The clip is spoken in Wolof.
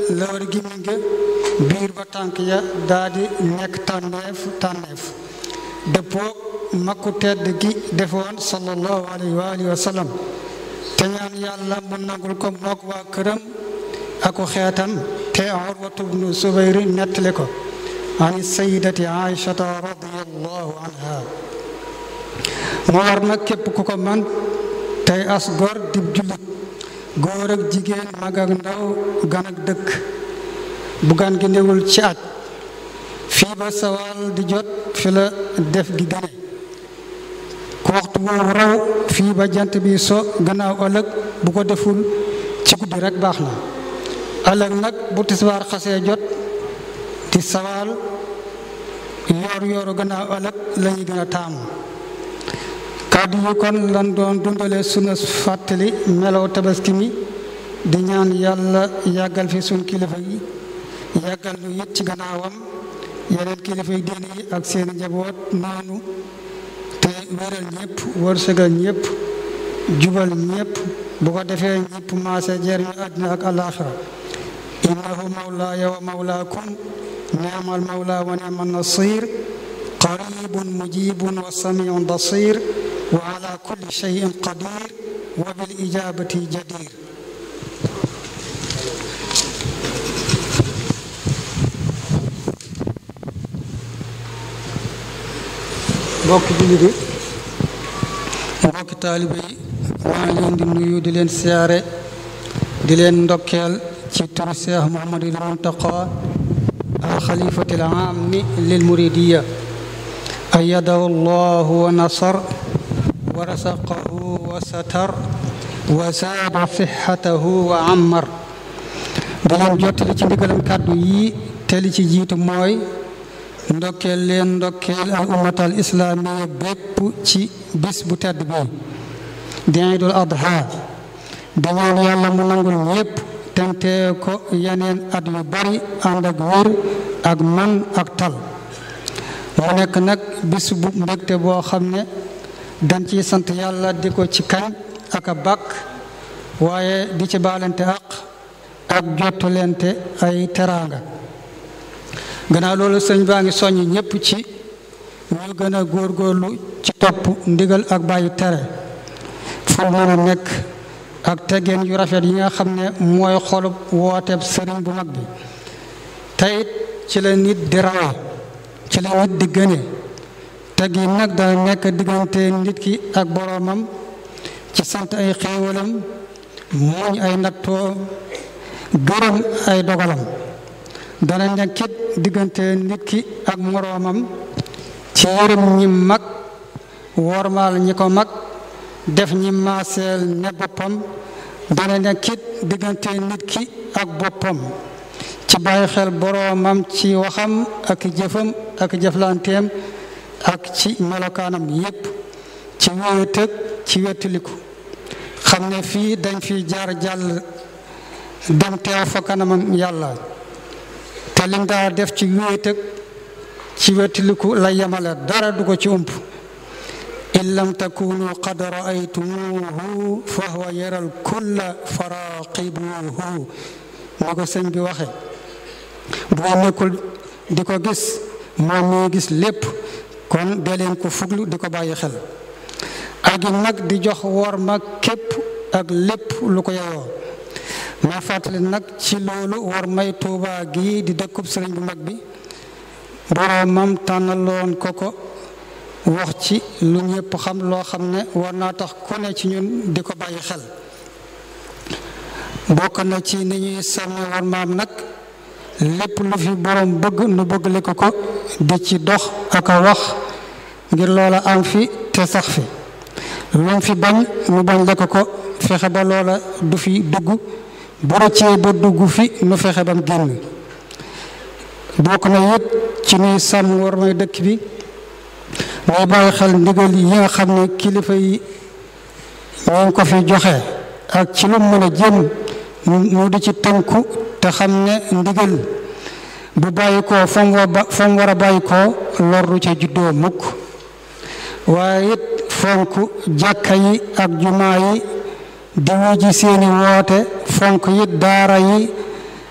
la war gémmiñ ga biir ba tànk ya daa di nekk tànneef tànneef dëppoo makku tedd gi defoon sallallahu alayhi wa alihi wa sallam te ñaan yàlla mu nangul ko mook waa këram aku xeetam te urwatu bnu subayri nettali ko ani sayidati aïchata radiallahu anha mu war nag képp ku ko man tey as gor dib jullit góor ak jigéen mag ak ndaw gan ak dëkk bu gan gi newul ci aj fii ba sawal di jot fi la def gi gëne ku waxtu woowu raw fii ba jant bi so gannaaw ëllëg bu ko deful ci guddi rek baax na ëllëg nag bu tisbaar xasee jot di sawal yoor yooru gannaaw ëllëg la ñu gën a taamu kàddu yi kon lan doon dundale sunu fàttali melow tabaski mi di ñaan yàlla yàggal fi sun kilifa yi yàggal nu it ci gannaawam yeneen kilifa yi diine yi ak seeni njaboot noonu te wéral ñëpp wërsëgal ñëpp jubal ñëpp bu ko defee ñëpp maase jariñu àddina ak alaaxira innahu mawlaaya wa mawlaakum ni'mal mawla wa ni'man nasir qaribun mujibun wa samiun basir wa ala kulli shay'in qadir wa bil ijabati jadir mbokki jullit yi mbokki taalibe yi maa ngi leen di nuyu di leen siyaare di leen ndokkeel ci turu Seex Muhammadul Muntaqa الخليفة العام للمريدية أيده الله ونصر ورزقه وستر وزاد صحته وعمر bileen jottali ci ndigalam kàddu yi te li ci jiitu mooy ndokkeel leen ndokkeel al ummatal islaamiya bépp ci bis bu tedd bi di Iidul Adha di ñaan yàlla mu nangul ñépp tentee ko yeneen at yu bari ànd ak wér ak man ak tal mu nekk nag bis bu mbégte boo xam ne dañ ciy sant yàlla di ko ci kañ ak a bàkk waaye di ci baalante àq ak jottulente ay teraanga gannaaw loolu sëñ baa ngi soññ ñépp ci ñu gën a góorgóorlu ci topp ndigal ak bàyyi tere fu mën a nekk ak teggeen yu rafet yi nga xam ne mooy xolub wooteeb sëriñ bu mag bi teyit ci la nit di rawee ci la nit di gëne teggin nag dana nekk diggante nit ki ak boroomam ci sant ay xéewalam muñ ay nattoo gërëm ay dogalam dana nekkit diggante nit ki ak moroomam ci yërëm ñi mag wormaal ñi ko mag def ñi maaseel ne boppam dana nekkit diggante nit ki ak boppam ci bàyyi xel boroomam ci waxam ak jëfam ak jëflanteem ak ci melokaanam yépp ci wéetëg ci wettiliku xam ne fii dañ fi jaar jàll dem teew fa kanamam yàlla te lim daa def ci wéetëg ci wettiliku la yemale dara du ko ci ump in lam takunu qad raaytumuhu fa huwa yaral kulla faraqibuhu ni ko sëñ bi waxe bu ngeen nekkul di ko gis moom mi gis lépp kon dee leen ko fuglu di ko bàyyi xel ak it nag di jox wor ma képp ak lépp lu ko yeyoo ma fàttali nag ci loolu war may tuuba gi di dëkkub sëriñ bu mag bi boroomam tànnaloon ko ko wax ci lu ñëpp xam loo xam ne war naa tax ku ne ci ñun di ko bàyyi xel bokk na ci ni ñuy sàmme war maam nag lépp lu fi borom bëgg nu bëggale ko ko di ci dox ak a wax ngir loola am fi te sax fi lu fi bañ nu bañ le ko ko fexe ba loola du fi dugg bu rëccee ba dugg fi nu fexe bam génn bokk na it ci nuy sàmm war may dëkk bi muy bàyyi xel ndigal yi nga xam ne kilifa yi ñu ngi ko fi joxe ak ci lu mën a jëm mu di ci tënku te xam ne ndigal bu bàyyi koo fa mu war fa mu war a bàyyi koo lorru ca juddoo mukk waaye it fonk jàkka yi ak jumaa yi di wuji seeni woote fonk it daara yi